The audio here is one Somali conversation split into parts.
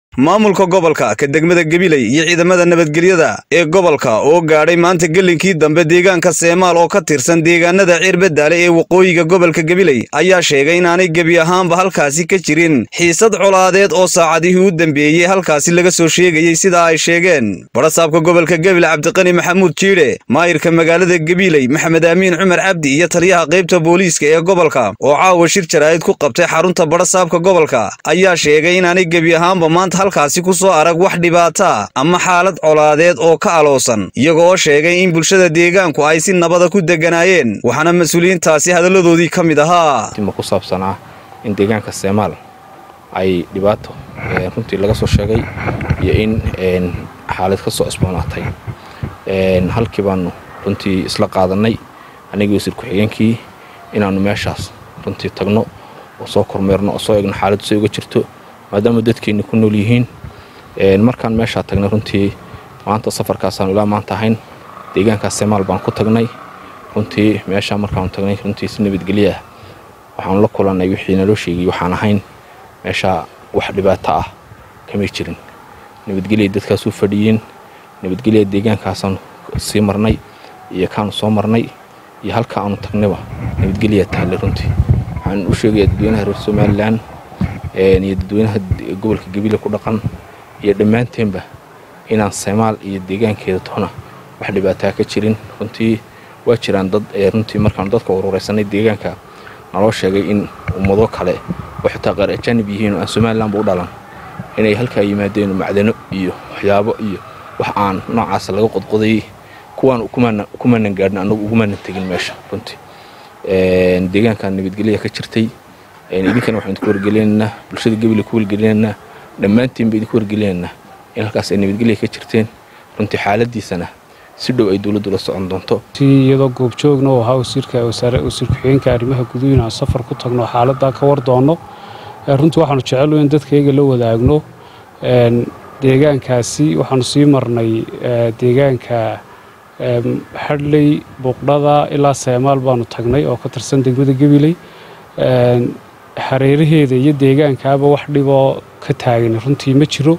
maamulka gobolka ka degmada gabiley iyo ciidamada nabadgelyada ee gobolka oo gaadhay maanta gelinkii dambe deegaanka seemaal oo ka tirsan deegaanada cirbadaale ee waqooyiga gobolka gabiley ayaa sheegay inaanay gebi ahaanba halkaasi ka jirin xiisad colaadeed oo saacadihii u dambeeyey halkaasi laga soo sheegayey sida ay sheegeen barasaabka gobolka gabiley cabdiqani maxamuud jiidhe maayirka magaalada gabiley maxamed aamiin cumar cabdi iyo taliyaha qaybta booliiska ee gobolka oo caawa shir jaraa'id ku qabtay xarunta barasaabka gobolka ayaa sheegay inaanay gebi ahaanba maanta halkaasi ku soo arag wax dhibaata ama xaalad colaadeed oo ka aloosan iyaga oo sheegay in bulshada deegaanku ay si nabada ku deganaayeen waxaana mas-uuliyiintaasi hadalladoodii ka mid ahaa ma ku saabsanaa in deegaanka seemaal ay dhibaato runtii laga soo sheegay iyo in xaalad ka soo isboonaatay halkii baanu runtii isla qaadannay anigii wasiir ku-xigeenkii inaannu meeshaas runtii tagno oo soo kormeerno oo soo egno xaaladdu say uga jirto maadaama dadkeenni ku nool yihiin markaan meeshaa tagnay runtii maanta safarkaasaanu ilaa maanta ahayn deegaankaas semaal baan ku tagnay runtii meeshaa markaanu tagnay runtii si nabadgelyo ah waxaanu la kulannay wixii naloo sheegay waxaan ahayn meeshaa wax dhibaato ah kamay jirin nabadgelya dadkaas u fadhiyeen nabadgelya deegaankaasaan sii marnay iyo kaanu soo marnay iyo halka aanu tagnayba nabadgelyaa taallay runtii waxaan u sheegayaa dadweynaha reer somalilan iyo dadweynaha gobolka gabiile ku dhaqan iyo dhammaanteenba inaan seymaal iyo deegaankeeda toona wax dhibaataa ka jirin runtii waa jiraan dad runtii markaanu dadka ururaysanay deegaanka naloo sheegay in ummado kale oo xitaa qaar ajaanib yihiin oo aan somalilanba u dhalan inay halkaa yimaadeen macdano iyo waxyaabo iyo wax aan noocaas laga qodqodayay kuwaan kumaanan gaadhin annagu ugumaanan tegin meesha runtii deegaankan nabadgelya ka jirtay idinkana waxaan idinku wargelinaynaa bulshada gabiley ku wargelinaynaa dhammaantiinba idinku wargelinaynaa in halkaas ay nabadgelya ka jirteen runtii xaaladiisana si dhow ay dowladdu la socon doonto iyadoo goobjoogna oo ahaa wasiirka wasiir ku-xigeenka arrimaha guduhu inaan safar ku tagno xaaladdaa ka war doonno runtii waxaanu jecelu in dadkayga la wadaagno deegaankaasi waxaanu sii marnay deegaanka xadhley buuqdhada ilaa seemaal baanu tagnay oo ka tirsan degmada gabiley hareeraheeda iyo deegaankaaba wax dhiboo ka taagan runtii ma jiro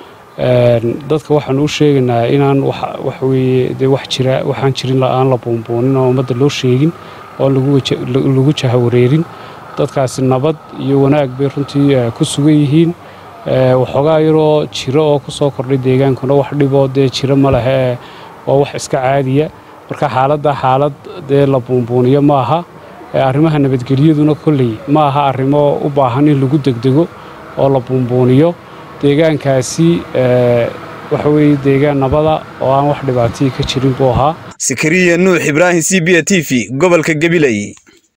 dadka waxaanu u sheegaynaa inaan waxweye de wax jira waxaan jirin aan la buunbuunin oo ummadda loo sheegin oo lagu jahawareerin dadkaasi nabad iyo wanaag bay runtii ku sugan yihiin waxoogaa yaroo jiro oo ku soo kordhay deegaankuna wax dhiboo dee jiro ma lehe waa wax iska caadiya marka xaaladda xaalad dee la buunbuuniyo ma aha arrimaha nabadgelyaduna kolley ma aha arrimo u baahan in lagu degdego oo la buunbuuniyo deegaankaasi waxa weeye deegaan nabada oo aan wax dhibaatihii ka jirin buu ahaa sakariya nuux ibraahim c b a t v gobolka gabiley